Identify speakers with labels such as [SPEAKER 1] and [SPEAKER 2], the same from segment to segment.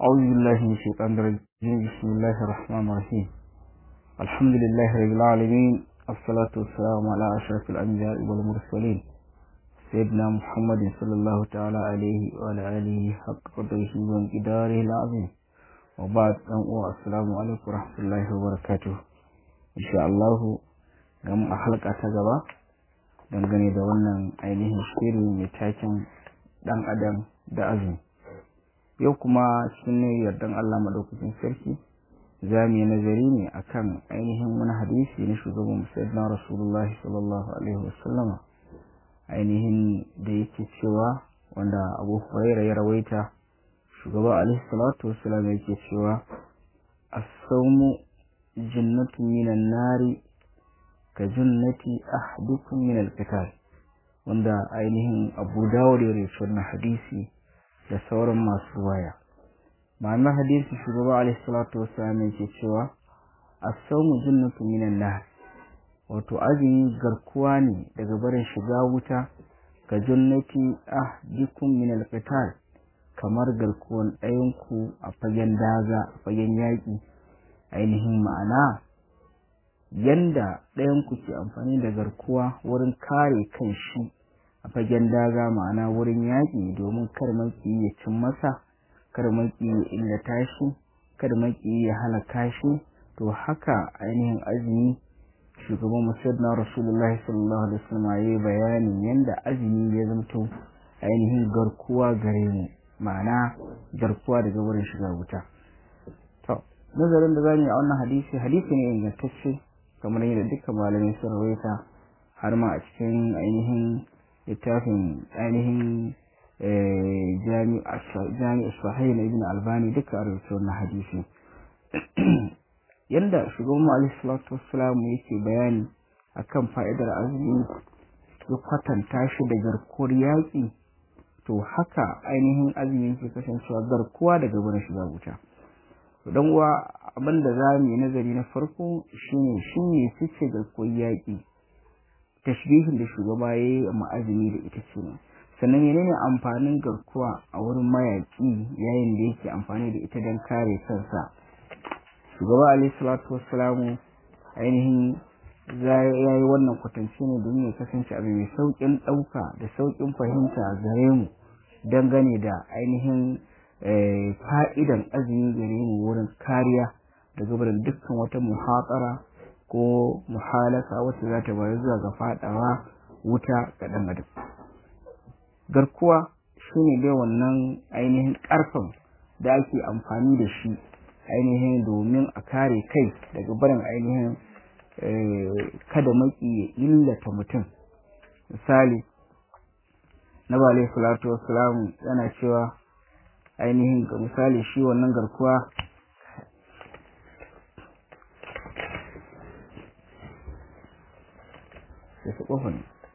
[SPEAKER 1] أعوذ بالله من الشيطان الرجيم بسم الله الرحمن الرحيم الحمد لله رب العالمين الصلاة والسلام على أشرف الأنبياء والمرسلين سيدنا محمد صلى الله تعالى عليه وعلى آله حق قدره وانقداره العظيم وبعد السلام عليكم ورحمة الله وبركاته إن شاء الله gama a halka ta gaba dangane da wannan ainihin shiri mai taken dan adam da azumi yau kuma cikin ne yardan Allah madaukakin sarki za mu yi nazari ne akan ainihin wani hadisi na shugaban musayyidina rasulullah sallallahu alaihi wasallama ainihin da yake cewa wanda abu huraira ya rawaita shugaba alaihi salatu wasallam yake cewa as-sawmu jannatu minan nari ka junnati ahdukum min al-qital wanda ainihin Abu Dawud ya rawaito wannan hadisi da sauran masu waya ma'anar hadisi shugaba alaihi salatu wassalam yake cewa as-sawmu junnatu min an-nar wato azumi garkuwa ne daga barin shiga wuta ka junnati ahdukum min al-qital kamar garkuwan ɗayanku a fagen daga a fagen yaƙi ainihin ma'ana yanda ɗayanku ke amfani da garkuwa wurin kare kan shi a fagen daga ma'ana wurin yaƙi domin kar maki ya cin masa kar maki ya illata shi kar maki ya halaka shi to haka ainihin azumi shugaban musayyid na rasulullahi sallallahu alaihi wasallam ya yi bayanin yanda azumi ya zamto ainihin garkuwa gare mu ma'ana garkuwa daga wurin shiga wuta to nazarin da zamu yi a wannan hadisi hadisi ne ingantacce kamar yadda duka malamai sun rawaita har ma a cikin ainihin littafin ainihin jami'a sahih na ibn albani duka a rubuta wannan hadisi yanda shugaban alaihi salatu wassalam yake bayani akan fa'idar azumi ya kwatanta shi da garkuwar yaƙi to haka ainihin azumi yake kasancewa garkuwa daga barin shiga wuta don uwa abin da za mu yi nazari na farko shine shi ne fice garkuwar yaƙi tashbihin da shugaba ya yi a ma'azumi da ita ce ne sannan menene amfanin garkuwa a wurin mayaƙi yayin da yake amfani da ita don kare kansa shugaba alaihi salatu wassalamu ainihin ya yi wannan kwatance ne domin ya kasance abu mai sauƙin ɗauka da sauƙin fahimta gare mu dangane da ainihin fa'idan azumi gare mu wurin kariya daga barin dukkan wata muhatsara ko muhalaka wacce za ta bayar zuwa ga fadawa wuta ga ɗan adam garkuwa shine dai wannan ainihin ƙarfin da ake amfani da shi ainihin domin a kare kai daga barin ainihin kada maki ya illata mutum misali na bale salatu wassalamu yana cewa ainihin ga misali shi wannan garkuwa da su ƙofan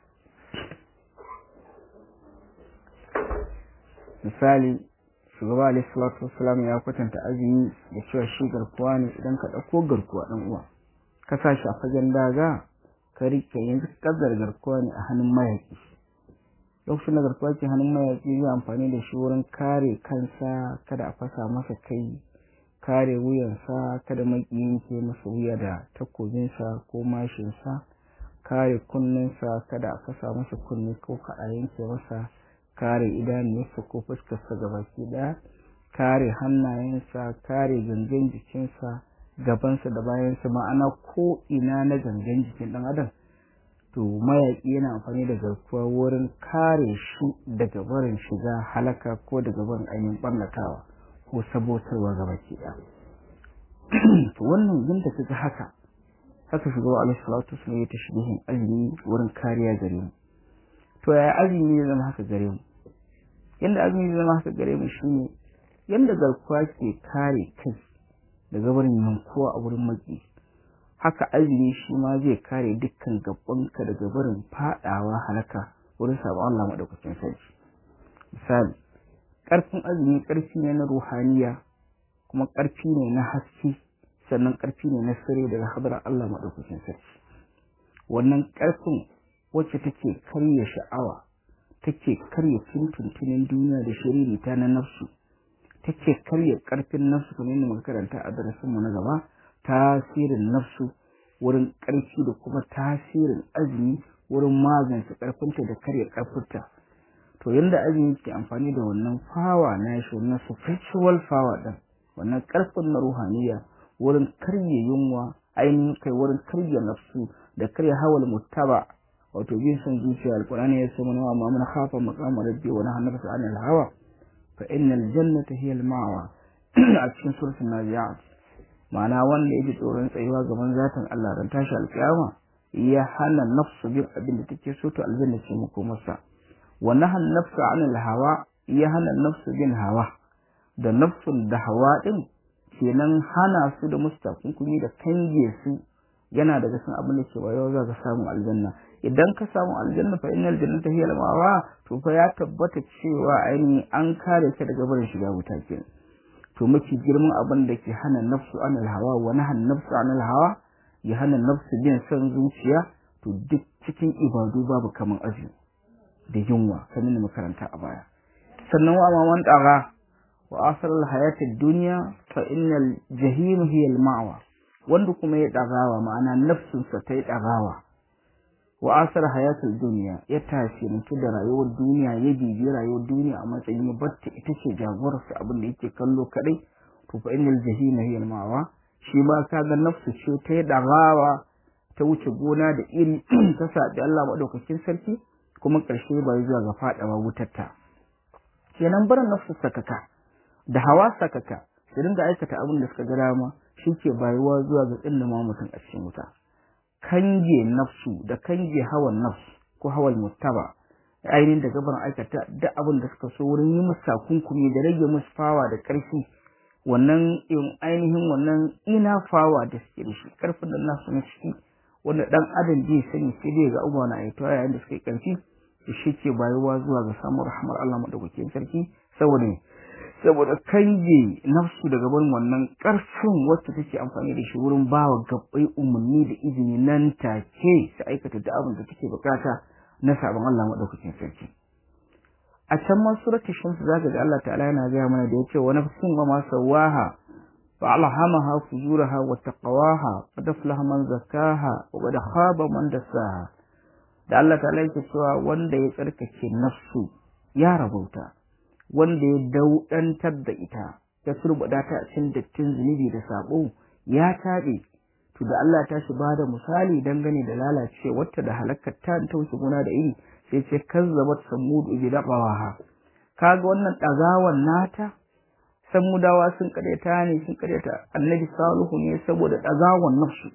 [SPEAKER 1] misali shugaba alaihi salatu wasalam ya kwatanta azumi da cewa shi garkuwa ne idan ka ɗauko garkuwa ɗan uwa ka sa shi a fagen daga ka rike yanzu kaddar garkuwa ne a hannun mayaki lokacin da garkuwa ke hannun mayaki zai amfani da shi wurin kare kansa kada a fasa masa kai kare wuyansa kada makiyin ke masa wuya da takobinsa ko mashinsa kare kunninsa kada a fasa masa kunni ko ka a yanke masa kare idanunsa ko fuskarsa gabaki ɗaya kare hannayensa kare gangan jikinsa gabansa da bayansa ma'ana ko ina na gangan jikin ɗan adam to mayaƙi yana amfani da garkuwa wurin kare shi daga barin shiga halaka ko daga barin ainihin ɓarnatawa ko sabotarwa ga baki ɗaya to wannan yadda kaga haka haka shugaba alaihi salatu wasallam ya tashbihin azumi wurin kariya gare mu to yaya azumi ya zama haka gare mu yanda azumi ya zama haka gare mu shine yanda garkuwa ke kare kai daga barin yankuwa a wurin maki haka azumi shi ma zai kare dukkan gabanka daga barin fadawa halaka wurin sabon Allah madaukakin sarki misali karfin azumi karfi ne na ruhaniya kuma karfi ne na haske sannan karfi ne na sirri daga hadar Allah madaukakin sarki wannan karfin wacce take karya sha'awa take karya tuntuntunin duniya da shiririta na nafsu take karya karfin nafsu kamar yadda muka karanta a darasin mu na gaba tasirin nafsu wurin karfi da kuma tasirin azumi wurin magance karfinta da karya karfinta to yanda azumi ke amfani da wannan fawa na shi wannan spiritual power din wannan karfin na ruhaniya wurin karya yunwa ainihin kai wurin karya nafsu da karya hawal muttaba wato bin son zuciya alqur'ani ya ce mana wa man khafa maqama rabbi wa nahana nafsa anil hawa fa innal jannata hiya al ma'wa a cikin suratul nazi'at ma'ana wanda yake tsoron tsayuwa gaban zatin Allah ran tashi alkiyama ya hana nafsu bin abin da take so to aljanna ce muku masa wa nahan nafsu anil hawa ya hana nafsu bin hawa da nafsun da hawa din kenan hana su da mustakunkumi da kange su yana daga cikin abin da ke bayo za ka samu aljanna idan ka samu aljanna fa innal jannata hiya al-mawa to fa ya tabbata cewa ainihin an kare ka daga barin shiga wuta kenan to mafi girman abin da ke hana nafsu anil hawa wa nahan nafsu anil hawa ya hana nafsu bin son zuciya to duk cikin ibadu babu kaman azumi da yunwa kamar da makaranta a baya sannan wa man daga wa asal hayatid dunya fa innal jahim hiya al-ma'wa wanda kuma ya dagawa ma'ana nafsinsa ta yi dagawa wa asar hayatul duniya ya tasirantu da rayuwar duniya ya bibi rayuwar duniya a matsayin batta ita ce jagorarsa abin da yake kallo kadai to fa innal jahima hiya al-ma'wa shi ma kaga nafsu ce ta yi dagawa ta wuce gona da iri ta sabi Allah madaukakin sarki kuma karshe ba zuwa ga fadawa wutarta kenan barin nafsu sakaka da hawa sakaka su dinga aikata abin da suka ga dama shi ke bayuwa zuwa ga tsindama mutum a cikin wuta kange nafsu da kange hawan nafsu ko hawan muttaba ainihin da gaban aikata duk abin da suka so wurin yi musu takunkumi da rage musu fawa da ƙarfi wannan ainihin wannan ina fawa da suke da shi ƙarfin da nasu na ciki wanda ɗan adam zai sani sai dai ga abubuwa na aitowa yayin da suka yi ƙarfi da shi ke bayuwa zuwa ga samun rahmar Allah madaukakin sarki saboda saboda kange nafsu daga barin wannan ƙarfin wacce take amfani da shi wurin ba wa gabbai umarni da izini nan take su aikata da abin da take bukata na sabon Allah madaukakin sarki a can ma suratul shams zaka ga Allah ta'ala yana gaya mana da yace wa nafsin wa ma sawaha fa alhamaha fujuraha wa taqwaha qad aflaha man zakkaha wa qad khaba man dassaha da Allah ta'ala yake cewa wanda ya tsarkake nafsu ya rabauta wanda ya daudantar da ita ya turbada ta cikin dattin zunubi da sabo ya tabe to da Allah ta shi bada misali dangane da lalace wata da halakar ta ta wuce gona da iri sai ce kazzabat samud bi daqawaha kaga wannan dagawan nata samudawa sun karyata ne sun karyata annabi salihu ne saboda dagawan nafsu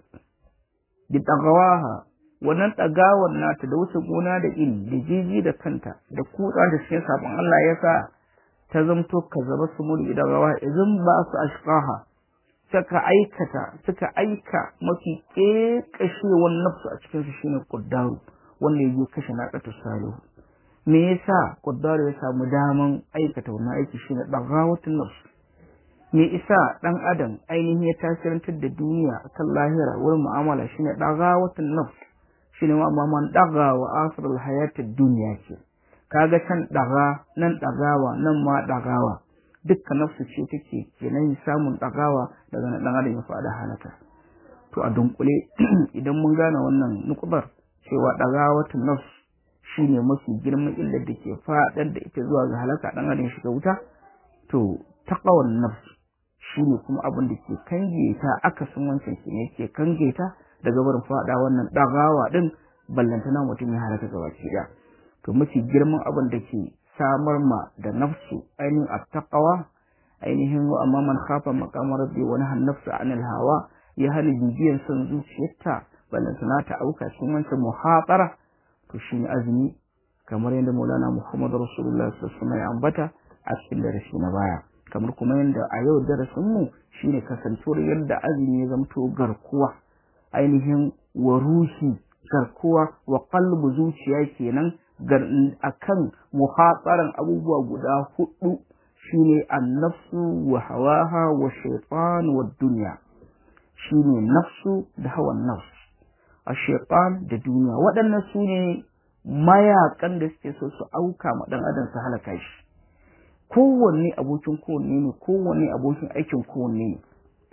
[SPEAKER 1] bi daqawaha wannan dagawan nata da wuce gona da iri da jiji da kanta da kutsa da cikin sabon Allah ya sa ta zamto kazzaba samud bi daqawaha idan ba su ashqaha suka aikata suka aika mafi ƙeƙashewar nafsu a cikin su shine quddaru wanda ya kashe naƙatu salihu me yasa quddaru ya samu daman aikata wannan aiki shine dagawatun nafsu me isa dan adam ainihin ya tasirantar da duniya akan lahira wurin mu'amala shine dagawatun nafs shine ma man daga wa asrul hayatid dunya ce kaga can daga nan dagawa nan ma dagawa dukkan nafsu ce take kenan samun dagawa daga nan dan adam ya fada halaka to a dunkule idan mun gane wannan nukubar cewa dagawatun nafs shine mafi girman illar da ke fadar da ita zuwa ga halaka dan adam shiga wuta to taqawan nafs shine kuma abin da ke kange ta akasin wancan shi ne ke kange ta daga barin fada wannan dagawa din ballantana mutum ya halaka gaba ɗaya to mafi girman abin da ke samar ma da nafsu ainihin attaqawa ainihin wa amma man khafa maqama rabbi wa nahan nafsa anil hawa ya hana bibiyan son zuciyarta ballan sana ta auka cikin wancan muhatara to shine azumi kamar yadda Maulana Muhammad Rasulullah sallallahu alaihi wasallam ya ambata a cikin darasi na baya kamar kuma yadda a yau darasin mu shine kasantuwar yadda azumi ya zamto garkuwa ainihin wa ruhi garkuwa wa qalbu zuciya kenan akan muhatsaran abubuwa guda hudu shine annafsu wa hawaha wa shaitan wa dunya shine nafsu da hawan nafs a shaitan da duniya waɗannan su ne mayakan da suke so su auka ma ɗan adam su halaka shi kowanne abokin kowanne ne kowanne abokin aikin kowanne ne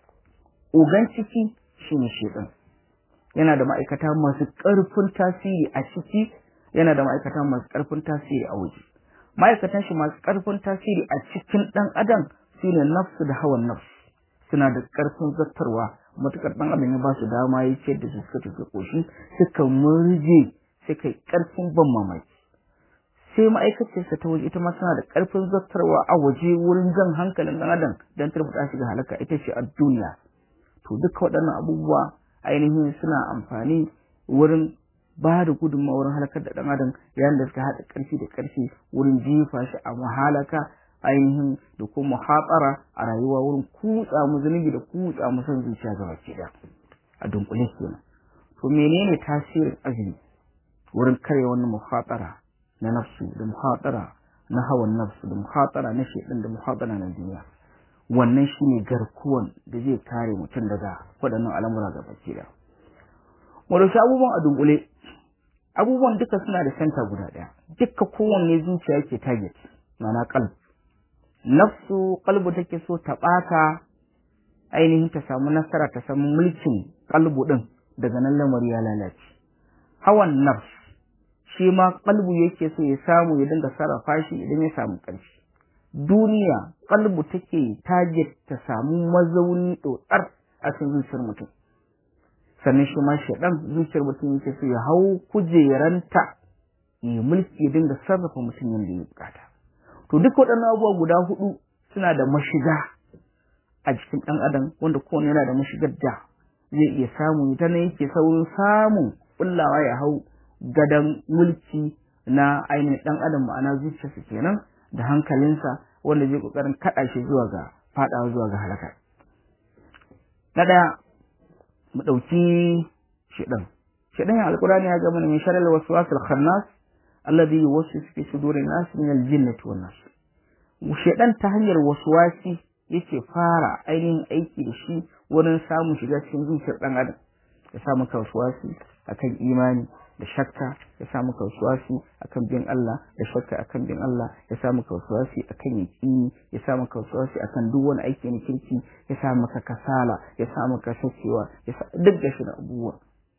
[SPEAKER 1] ogan ciki shine shedan yana da ma'aikata masu ƙarfin tasiri a ciki yana da ma'aikata masu ƙarfin tasiri a waje ma'aikatan shi masu ƙarfin tasiri a cikin ɗan adam shine nafsu da hawan nafsu suna da ƙarfin zartarwa matuƙar ɗan adam ya ba su dama ya ce da su suka tafi ƙoshi suka murje suka yi ƙarfin ban mamaki sai ma'aikacinsa ta waje ita ma tana da ƙarfin zartarwa a waje wurin jan hankalin ɗan adam don turbuɗa shi ga halaka ita ce a duniya to duka waɗannan abubuwa ainihin suna amfani wurin ba da gudunmawa wurin halakar da ɗan adam yayin da suka haɗa ƙarfi da ƙarfi wurin jefa shi a mahalaka ainihin da kuma hatsara a rayuwa wurin kutsa mu zunubi da kutsa mu son zuciya ga baki ɗaya a dunkule kenan to menene tasirin azumi wurin karya wannan muhatara na nafsu da muhatara na hawan nafsu da muhatara na shedan da muhatara na duniya wannan shine garkuwan da zai kare mutum daga waɗannan al'amura ga baki ɗaya mu dauki abubuwan a dunkule abubuwan duka suna da senta guda ɗaya duka kowanne zuciya yake target ma'ana qalb nafsu qalbu take so ta ɓata ainihin ta samu nasara ta samu mulkin qalbu din daga nan lamari ya lalace hawan nafs shi ma qalbu yake so ya samu ya dinga sarrafa shi idan ya samu ƙarfi duniya qalbu take target ta samu mazauni dotsar a cikin zuciyar mutum sannan shi ma shaɗan zuciyar mutum yake so ya hau kujeranta ya mulki ya dinga sarrafa mutum yadda ya bukata to duk waɗannan abubuwa guda hudu suna da mashiga a jikin ɗan adam wanda kowane yana da mashigar da zai iya samu ita ne yake saurin samun kullawa ya hau gadon mulki na ainihin ɗan adam ma'ana zuciyarsa kenan da hankalinsa wanda zai ƙoƙarin kaɗa shi zuwa ga faɗawa zuwa ga halaka na ɗaya mu ɗauki shiɗan shiɗan ya alƙurani ya ga mana min sharar wasu wasu khannas alladhi yuwaswisu fi sudurin nas min al-jinnati wan nas shiɗan ta hanyar waswasi yake fara ainihin aiki da shi wurin samun shiga cikin zuciyar ɗan adam ya sa maka waswasi akan imani da shakka ya sa maka waswasi akan bin Allah da shakka akan bin Allah ya sa maka waswasi akan yaqini ya sa maka waswasi akan duk wani aiki na kirki ya sa maka kasala ya sa maka sakewa ya sa duk da shi da abubuwa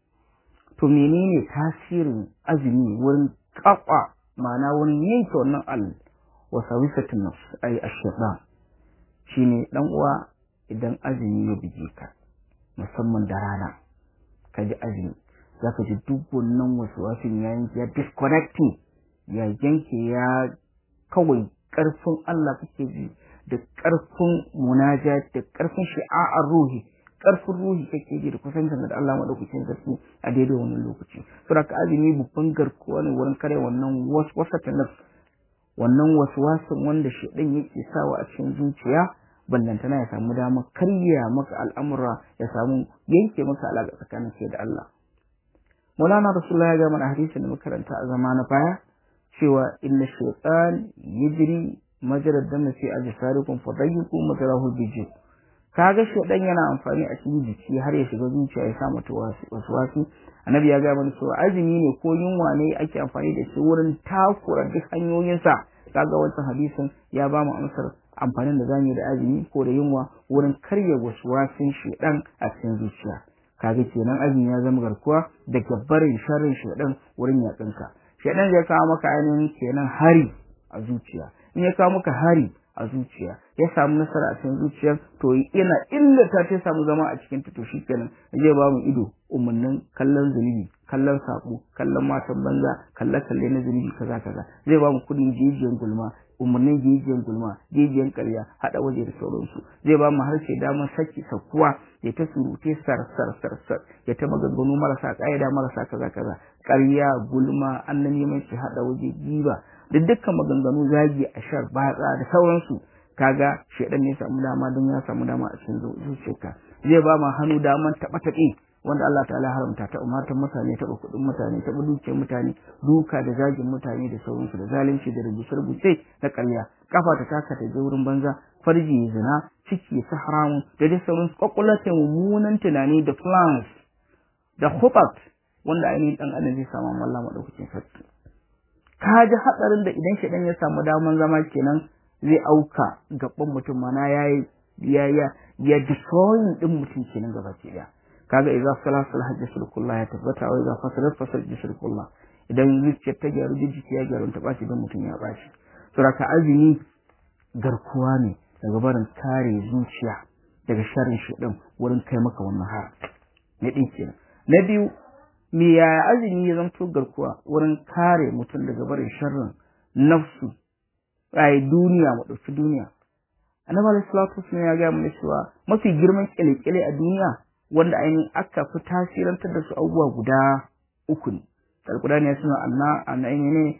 [SPEAKER 1] to menene tasirin azumi wurin kakwa ma'ana wurin yanke wannan al wasawisatun nafs ay ash-shaytan shine dan uwa idan azumi ya bige ka musamman da rana ka ji azumi za ka ji duk wannan wasu wasin ya yanke ya disconnecting ya yanke ya kawai ƙarfin Allah kake ji da ƙarfin munaja da ƙarfin shi'a'ar ruhi ƙarfin ruhi kake ji da kusancin da Allah madaukakin sarki a daidai wannan lokaci saboda ka azumi babban garkuwa ne wurin kare wannan waswasata nafs wannan waswasin wanda shedan yake sawa a cikin zuciya ballantana ya samu damar karya maka al'amura ya samu yanke maka alaƙa tsakanin kai da Allah Maulana Rasulullah ya ga mana hadisin da makaranta a zama na baya cewa inna shaytan yajri majrad dam fi ajsarikum fadayyiqu majrahu bijid kaga shaytan yana amfani a cikin jiki har ya shiga zuciya ya sa mata wasu wasu annabi ya ga mana cewa azumi ne ko yunwa ne ake amfani da shi wurin takura duk hanyoyinsa kaga wancan hadisin ya ba mu amsar amfanin da zamu yi da azumi ko da yunwa wurin karya wasu wasin shaytan a cikin zuciya kaga kenan azumi ya zama garkuwa daga barin sharrin shedan wurin yatsinka shedan zai kawo maka ainihin kenan hari a zuciya in ya kawo maka hari a zuciya ya samu nasara a cikin zuciyar to yana illata ta samu zama a cikin ta to shikenan zai ba mu ido umarnin kallon zunubi kallon sabo kallon matan banza kalle kalle na zunubi kaza kaza zai ba mu kudin jijiyan gulma umarnin jijiyan gulma jijiyan karya hada waje da sauransu zai ba mu harshe damar saki sakuwa ya ta surute sar sar sar sar ya ta maganganu marasa ƙa'ida marasa kaza kaza ƙarya gulma annan neman shi hada waje giba da dukkan maganganu zagi a shar batsa da sauransu kaga shedan ne samu dama don ya samu dama a cikin zuciyarka zai ba mu hannu daman taɓa taɓe wanda Allah ta'ala haramta ta umartar mutane taɓa kuɗin mutane taɓa dukiyar mutane duka da zagin mutane da sauransu da zalunci da rubuce-rubuce na ƙarya kafa ta taka ta je wurin banza farji zina ciki ta haramu da dai sauransu kwakwalwata mummunan tunani da plans da hubat wanda ainihin ɗan adam zai samu Allah maɗaukacin sarki ka ji hatsarin da idan shaɗan ya samu daman zama kenan zai auka gaban mutum mana ya ya ya ya destroying din mutum kenan gaba ke daya kaga idza sala sala hajjatul kullah ya tabbata wa idza fasala fasal jisr kullah idan zuciyar ta gyaru jiki ya gyaru ta baci dan mutum ya baci saboda azumi garkuwa ne daga barin kare zuciya daga sharrin shi din wurin kai maka wannan har na ɗin kenan na biyu me ya azumi ya zamto garkuwa wurin kare mutum daga barin sharrin nafsu ai duniya mu ɗauki duniya annabi alaihi salatu wasallam ya gaya mana cewa mafi girman kyale-kyale a duniya wanda ainihin aka fi tasirantar da su abubuwa guda uku ne alqur'ani ya suna anna anna ne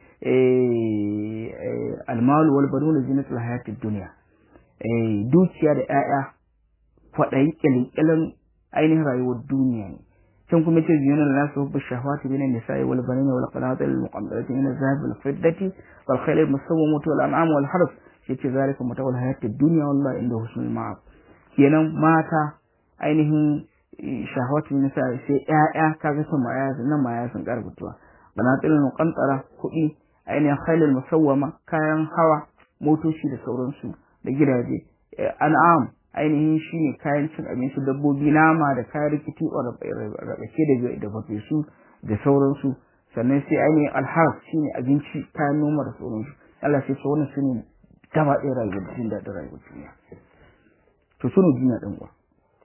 [SPEAKER 1] eh almalu wal banuna zinatul hayatid dunya eh dukiya da 'ya'ya kwaɗayi kyale-kyalen ainihin rayuwar duniya ne can kuma ce ziyana da nasu hubbu shahawati min an-nisa'i wal banina wal qanatir al muqaddarati min az-zahab wal fiddati wal khayl al musawwamati wal an'am wal harf yace zalika mata'ul hayati ad-dunya wallahi inda husnul ma'ab kenan mata ainihin shahawati min nisa'i sai ƴaƴa kaga sun ma ƴaƴa nan ma ƴaƴa sun karbutuwa qanatir al muqantara kuɗi ainihin khayl al musawwama kayan hawa motoci da sauransu da gidaje an'am ainihin shi ne kayan cin abinci dabbobi nama da kayan rikiti rabake da da su da sauransu sannan sai ainihin alhar shi ne abinci kayan noma da sauransu Allah sai wannan su ne gaba ɗaya rayuwar jin daɗin rayuwar duniya to su ne duniya ɗin uwa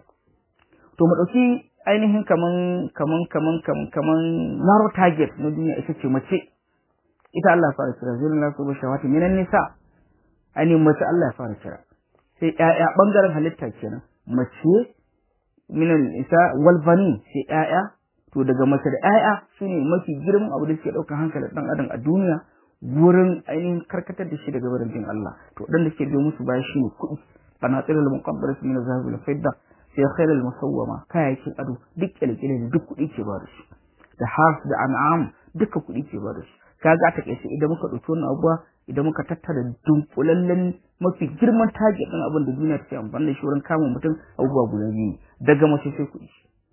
[SPEAKER 1] to mu ɗauki ainihin kaman kaman kaman kaman kaman narrow target na duniya ita ce mace ita Allah ya fara kira zirin lasu ba shawati minan nisa ainihin mace Allah ya fara kira sai ƴaƴa ɓangaren halitta kenan mace minan isa walbani sai ƴaƴa to daga mace da ƴaƴa su ne mafi girman abu da suke ɗaukar hankalin ɗan adam a duniya wurin ainihin karkatar da shi daga barin jin Allah to ɗan da suke biyo musu baya shi ne kuɗi qanatir al muqaddarat min az-zahab wal fidda sai khair al musawwama kayayyakin ado duk kyalkyale da duk kuɗi ke ba da su da has da an'am duka kuɗi ke ba da su kaga ta kai idan muka ɗauki wannan abuwa idan muka tattara dunkulallen mafi girman target ɗin abin da duniya take amfani da shi wurin kama mutum abubuwa guda biyu daga mace sai kuɗi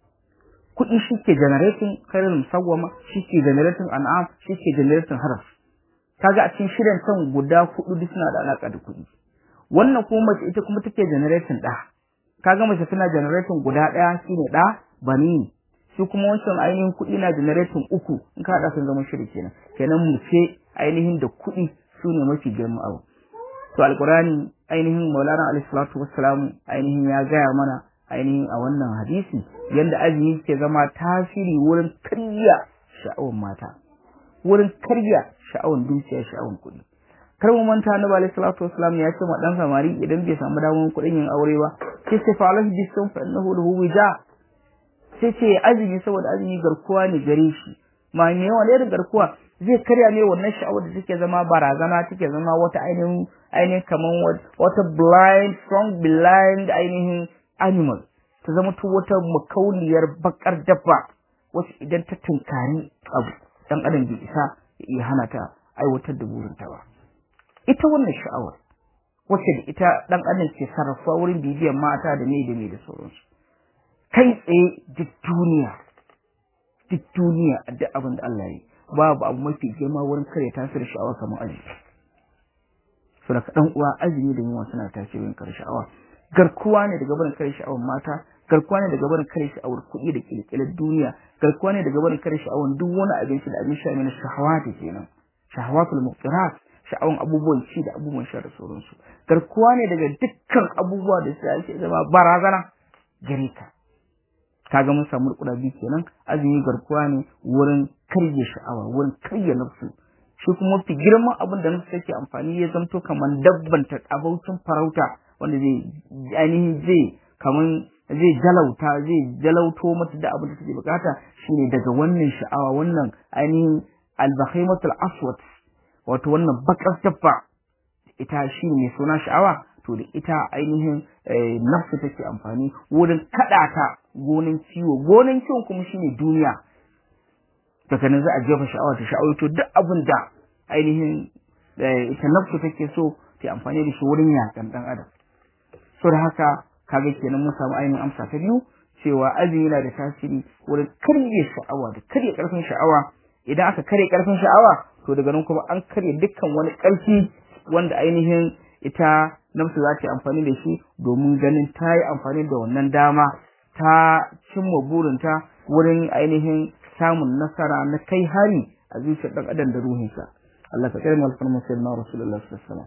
[SPEAKER 1] kuɗi shi ke generating khairul musawwama shi ke generating an'am shi ke generating haraf kaga a cikin shirin kan guda hudu duk suna da alaka da kuɗi wannan kuma mace ita kuma take generating ɗa kaga mace tana generating guda ɗaya shine ɗa bani shi kuma wancan ainihin kuɗi na generating uku in ka haɗa sun zama shiri kenan kenan mu ce ainihin da kuɗi su ne mafi girman abu to alkurani ainihin maulana alaihi salatu wassalamu ainihin ya gaya mana ainihin a wannan hadisi yadda azumi ke zama tasiri wurin karya sha'awar mata wurin karya sha'awar dukiya sha'awar kuɗi kar mu manta annabi alaihi salatu wassalam ya ce ma dan samari idan bai samu damar kuɗin yin aure ba sai sai fa alahu bisun fa innahu lahu wija sai ce azumi saboda azumi garkuwa ne gare shi ma me yawa ne da garkuwa zai karya ne wannan sha'awar da take zama barazana take zama wata ainihin ainihin kaman wata blind strong blind ainihin animal ta zama to wata makauniyar bakar dabba wacce idan ta tunkari abu dan adam bai isa ya iya hana ta aiwatar da burinta ba ita wannan sha'awar wacce da ita dan adam ke sarrafa wurin bibiyan mata da me da me da sauransu kai tsaye duk duniya duk duniya a duk abin da Allah ya yi babu abu mafi girma wurin kare tasiri sha'awa kamar azumi so da dan uwa azumi da yunwa suna tasirin kare sha'awa garkuwa ne daga barin kare sha'awar mata garkuwa ne daga barin kare sha'awar kuɗi da kirkirar duniya garkuwa ne daga barin kare sha'awar duk wani abinci da abin sha ne shahawati kenan shahawatul muqtarat sha'awan abubuwan ci da abubuwan sha da sauransu garkuwa ne daga dukkan abubuwa da su ake zama barazana gare ka kaga mun samu kuɗa biyu kenan azumi garkuwa ne wurin karye sha'awa wurin karye nafsu shi kuma mafi girman abin da nafsu take amfani ya zanto kamar dabban ta abaucin farauta wanda zai ainihin zai kaman zai jalauta zai jalauto mata da abin da take bukata shine daga wannan sha'awa wannan ainihin albakhimatul aswad wato wannan bakar dabba ita shi ne suna sha'awa to da ita ainihin nafsu take amfani wurin kada ta gonan ciwo gonan ciwon kuma shine duniya daga nan za a jefa sha'awa ta sha'awa to duk abin da ainihin ita nafsu take so ta amfani da shi wurin yakan dan adam so da haka kaga kenan mun samu ainihin amsa ta biyu cewa azumi yana da tasiri wurin karye sha'awa da karye karfin sha'awa idan aka karye karfin sha'awa to daga nan kuma an karye dukkan wani karfi wanda ainihin ita nafsu za ta yi amfani da shi domin ganin ta yi amfani da wannan dama ta cimma burinta wurin ainihin samun nasara na kai hari a zuciyar ɗan adam da ruhinsa Allah ka kare mu alfarma sayyidina Rasulullah sallallahu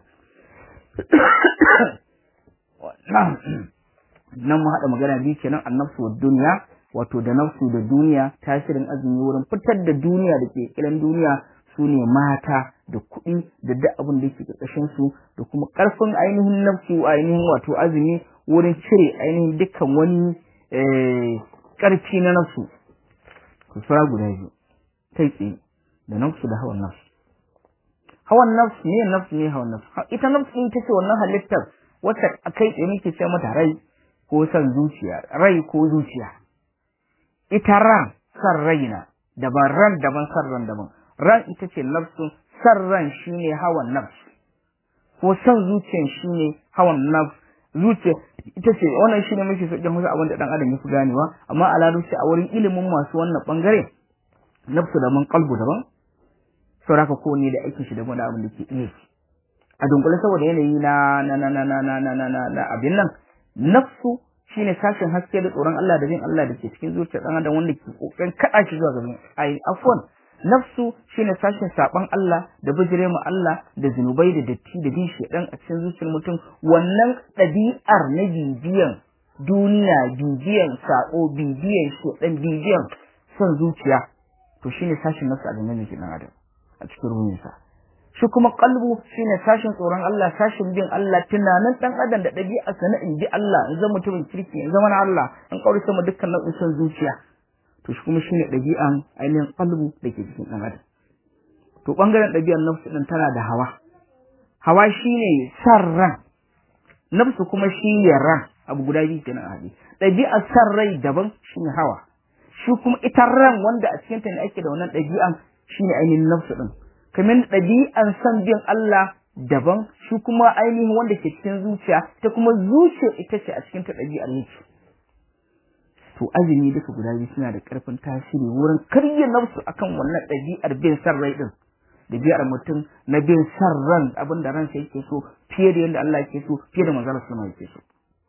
[SPEAKER 1] alaihi wasallam nan mu haɗa magana biyu kenan annafsu wa duniya wato da nafsu da duniya tasirin azumi wurin fitar da duniya da ke kiran duniya su ne mata da kuɗi da duk abin da yake ƙarƙashin su da kuma ƙarfin ainihin nafsu ainihin wato azumi wurin cire ainihin dukkan wani ƙarfi na nafsu ku fara guda biyu kai tsaye da nafsu da hawan nafsu hawan nafsu ne nafsu ne hawan nafsu ita nafsu ita ce wannan halittar wacce kai tsaye muke ce mata rai ko son zuciya rai ko zuciya ita ran san raina daban ran daban san ran daban ran ita ce nafsu san ran shine hawan nafsu ko son zuciyan shine hawan nafsu zuciya ita ce wannan shine mafi sauƙin wasu abin da dan adam ya fi ganewa amma a lalushi a wurin ilimin masu wannan bangare nafsu daban kalbu daban sauraka ko ne da aikin shi daban da abin da ke iya a dunkule saboda yanayi na na na na na na na na na abin nan nafsu shine sashen haske da tsoron Allah da bin Allah da ke cikin zuciyar dan adam wanda ke kokarin kada shi zuwa gaban ai afwan nafsu shine sashen saban Allah da bijire mu Allah da zinubai da datti da bin shedan a cikin zuciyar mutum wannan ɗabi'ar na bibiyan duniya bibiyan sako bibiyan shedan bibiyan son zuciya to shine sashen nafsu a gangan jikin dan adam a cikin ruhinsa shi kuma kalbu shine sashin tsoron Allah sashin bin Allah tunanin dan adam da dabi'a sana in bi Allah in zama mutumin kirki in zama na Allah in kauri sama dukkan nau'in son zuciya to shi kuma shine dabi'an ainihin kalbu da ke cikin dan adam to bangaren dabi'ar nafsu din tana da hawa hawa shine sarran nafsu kuma shine ran abu guda biyu kenan a hadi dabi'ar sarrai daban shine hawa shi kuma ita ran wanda a cikin ta ne ake da wannan dabi'an shine ainihin nafsu din kamar ɗabi'an son bin Allah daban shi kuma ainihin wanda ke cikin zuciya ta kuma zuciya ita ce a cikin ta ɗabi'ar yake to azumi duka guda biyu suna da ƙarfin tasiri wurin karya nafsu akan wannan ɗabi'ar bin san rai din ɗabi'ar mutum na bin san ran abin da ransa yake so fiye da yadda Allah yake so fiye da manzon Allah yake so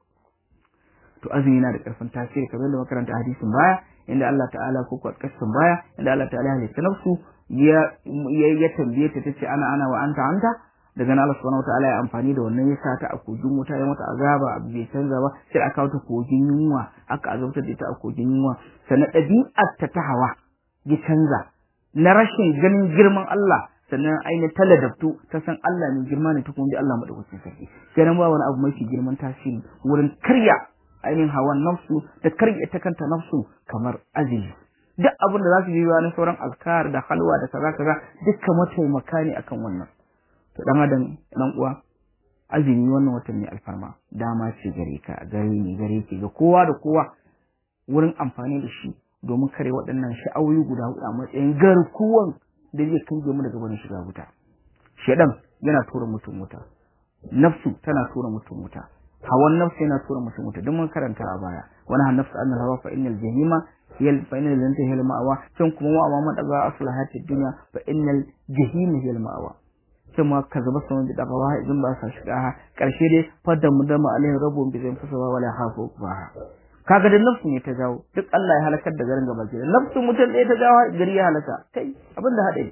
[SPEAKER 1] to azumi yana da ƙarfin tasiri kamar da makaranta hadisin baya inda Allah ta'ala ko kwatkastin baya inda Allah ta'ala ya halitta nafsu ya ya tambaye ta tace ana ana wa anta anta daga nan Allah subhanahu wataala ya amfani da wannan ya sa ta a kogin wuta ya mata azaba abu bai canza ba sai aka kawo ta kogin yunwa aka azabtar da ita a kogin yunwa sannan ɗabi'ar ta ta hawa ya canza na rashin ganin girman Allah sannan ainihin taladabtu ta san Allah ne girma ne ta kuma bi Allah madaukakin sarki ganin ba wani abu mafi girman tasiri wurin karya ainihin hawan nafsu da karya ta kanta nafsu kamar azumi duk abin da za su yi na sauran azkar da halwa da kaza kaza dukkan mataimaka ne akan wannan to dan adam dan uwa azumi wannan watan ne alfarma dama ce gare ka gare ni gare ki ga kowa da kowa wurin amfani da shi domin kare waɗannan sha'awoyi guda huɗu a matsayin garkuwan da zai kange mu daga wani shiga wuta shedan yana tura mutum wuta nafsu tana tura mutum wuta hawan nafsu yana tura mutum wuta duk mun karanta a baya wani han nafsu annal hawa fa innal jahima hiyal fa innal jannata hiyal ma'awa can kuma wa amma man daga asla hayatid dunya fa innal jahima hiyal ma'awa can ma ka zaba saman da gawa idan ba sa shiga ha karshe dai fadda mu da ma'alai rabu bi zai fasa ba wala hafu ba kaga da nafsu ne ta jawo duk Allah ya halakar da garin gaba ke nafsu mutum ɗaya ta jawo gari ya halaka kai abin da haɗe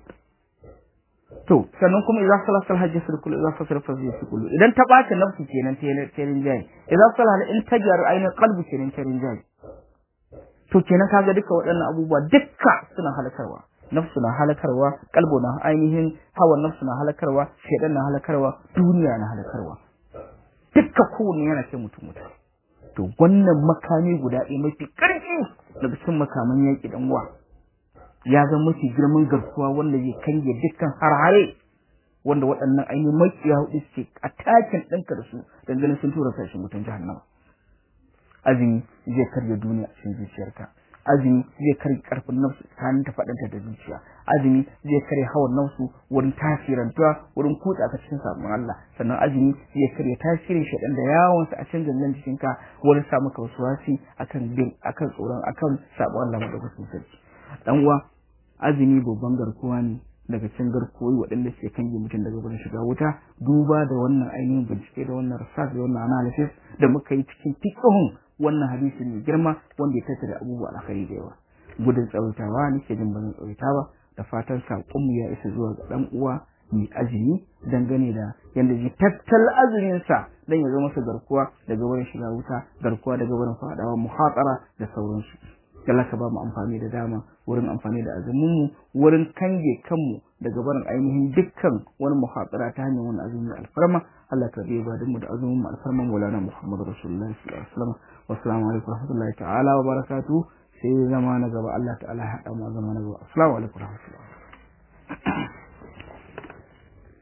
[SPEAKER 1] to sannan kuma idan salat sal hajji sir kullu idan fasar fasar sir kullu idan ta bace nafsu kenan ta terin jayi idan salat in ta gyaru ainihin qalbi kenan terin jayi to kenan kaga duka waɗannan abubuwa dukka suna halakarwa nafsu na halakarwa kalbo na ainihin hawan nafsu na halakarwa shedan na halakarwa duniya na halakarwa dukka kowanne yana ce mutum mutum to wannan makami guda ɗaya mafi ƙarfi daga cikin makaman yaƙi dan uwa ya zama mafi girman garkuwa wanda zai kange dukkan harhare wanda waɗannan ainihin makiya hudu suke a takin ɗinka da su dangane sun tura sashi mutum jahannama azumi zai karya duniya a cikin zuciyarka azumi zai karya karfin nafsu tsakanin ta faɗanta da zuciya azumi zai karya hawan nafsu wurin tasirantuwa wurin kutsa ka cikin sabon Allah sannan azumi zai karya tasirin shaɗan da yawon sa a cikin gangan jikinka wurin sa maka wasu wasi akan bin akan tsoron akan sabon Allah madaukakin sarki dan uwa azumi babban garkuwa ne daga cikin garkuwoyi waɗanda suke kange mutum daga wurin shiga wuta duba da wannan ainihin bincike da wannan research da wannan analysis da muka yi cikin fiqhun wannan hadisi mai girma wanda ya tattara abubuwa alkhairi da yawa gudun tsawaitawa nake jin bazan tsawaita ba da fatan saƙonmu ya isa zuwa ga ɗan uwa mai azumi dangane da yadda ji tattal azuminsa don ya zama masa garkuwa daga wurin shiga wuta garkuwa daga wurin faɗawa muhatsara da sauransu Allah ka ba mu amfani da dama wurin amfani da azuminmu wurin kange kanmu daga barin ainihin dukkan wani muhatsara ta hanyar wani azumi alfarma Allah ka bai ba mu da azumin mu alfarma Maulana Muhammad Rasulullah sallallahu alaihi wasallam wassalamu alaikum warahmatullahi ta'ala wa barakatuh sai zama na gaba Allah ta'ala ya haɗa mu zama na gaba assalamu alaikum warahmatullahi